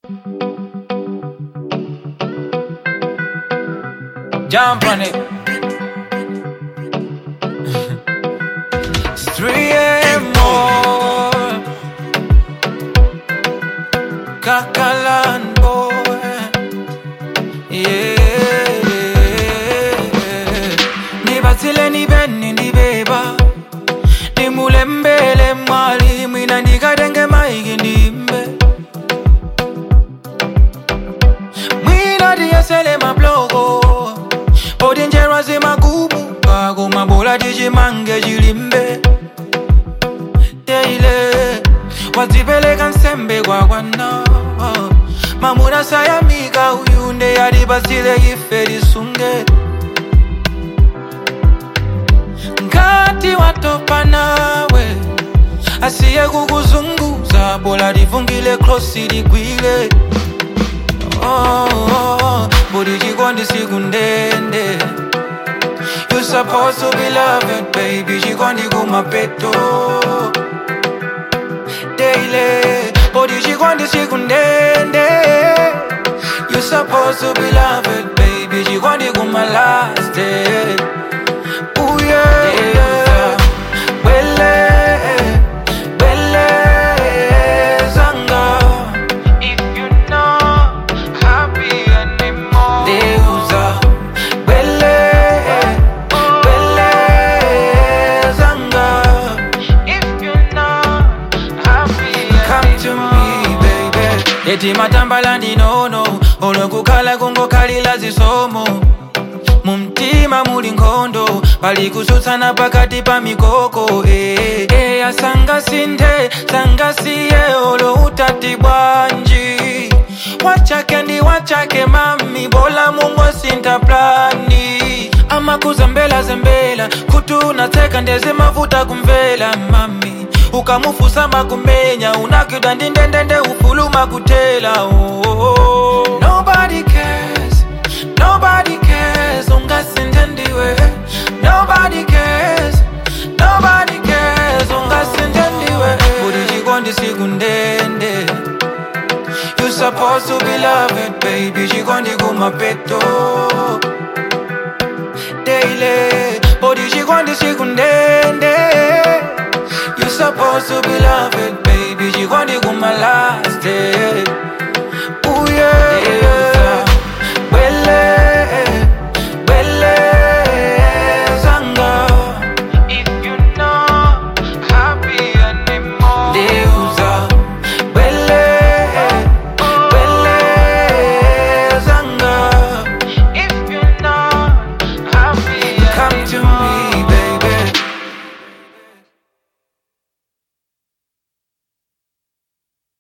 Jump on it. It's 3 a.m. more. Kakalan boy. Yeah. Nibatsile nibeni nibeba. Nimulembele mwalimu inandikatenge maiki ndimbe. Mwina diyesele mabloko. Odinjerwa zimagubu. Kago mabola dijimange jilimbe. Teile. Wazipeleka nsembe kwa kwana. Mamuna sayamika uyunde yalibasile ife lisunge. Ngati watopa nawe asiye kukuzunguza bola livungile krosi ligwile oh, oh, budi chikondi siku ndende You supposed to be loved baby chikondi kumapeto daily budi chikondi siku ndende You supposed to be loved baby chikondi kuma last day Ooh yeah, yeah. Wele, wele, zanga. If you not happy anymore. Deusa. Wele, wele, zanga. If you not happy Come to me, baby. Eti matambala ndinono olwekukhala kungokalira zisomo mumtima muli nkhondo pali kusutsana pakati pa mikoko eh, eh, asanga sinthe sangasiye olo utati bwanji wachake ndi wachake mami bola mungosintha plani amakuzembela zembela kuti unatseka ndeze mavuta kumvela mami ukamufusa makumenya unakwidwa ndi ndendende ufuluma kutela oh, oh, oh. Nobody cares, nobody cares, ungasinde ndiwe Nobody cares, nobody cares, ungasinde ndiwe Budi chikondi siku ndende You supposed to be loved, baby, chikondi kumapeto Daily, budi chikondi siku ndende You supposed to be loved, baby, chikondi kuma last day